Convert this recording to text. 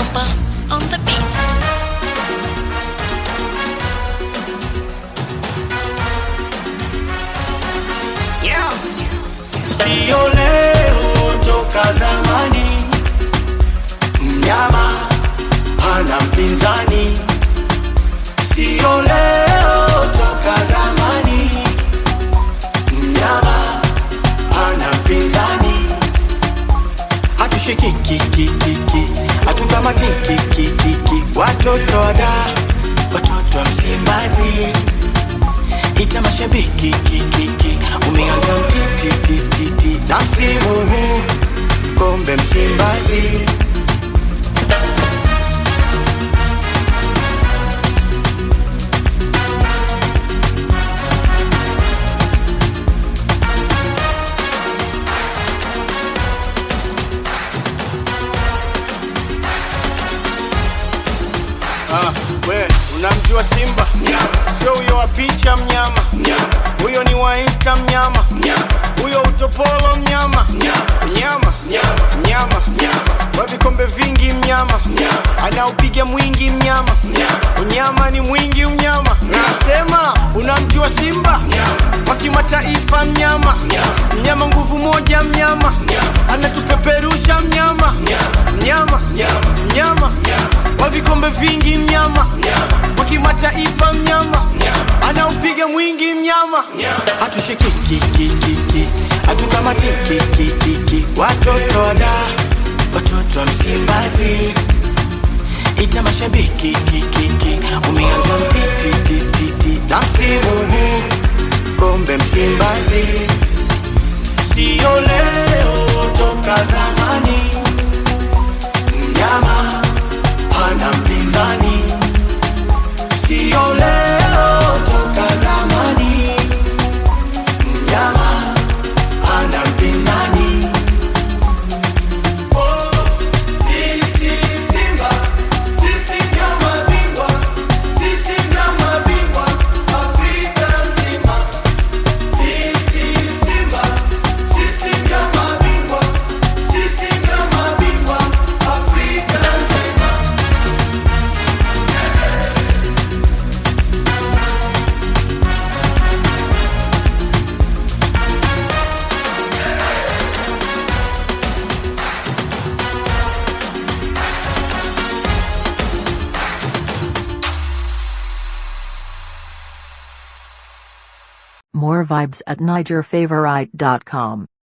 Simba on the beats. Yeah. Sio leo toka zamani, mnyama hana mpinzani. Sio leo toka zamani, mnyama hana mpinzani. Hatushikikikikiki, hatukamatikikikiki, watoto wada, watoto wa Msimbazi ita mashabiki kikiki, umeanza mtitititi na msimu huu kombe Msimbazi. Ah, we unamjua Simba? Sio huyo wa picha mnyama, huyo ni wa Insta mnyama, huyo utopolo mnyama, mnyama mnyama wa vikombe vingi mnyama, anaopiga mwingi mnyama, unyama ni mwingi mnyama. Nasema unamjua Simba wa kimataifa mnyama, mnyama nguvu moja mnyama, anatupeperusha mnyama, mnyama mnyama wa vikombe vingi mnyama, wa kimataifa mnyama, anaupiga mwingi mnyama. Hatushikikikikiki, hatukamatikikikiki, watoto wada, watoto wa Msimbazi. Ita mashabiki kikiki, umeanza mtitititi na msimu huu kombe Msimbazi. Sio leo toka zamani, mnyama hana mpinzani. Sio leo toka zamani, mnyama hana mpinzani. Oh, sisi Simba, sisi ndio mabingwa, sisi ndio mabingwa Afrika nzima. Sisi Simba, sisi ndio mabingwa, sisi ndio mabingwa Afrika nzima. More vibes at NigerFavorite.com.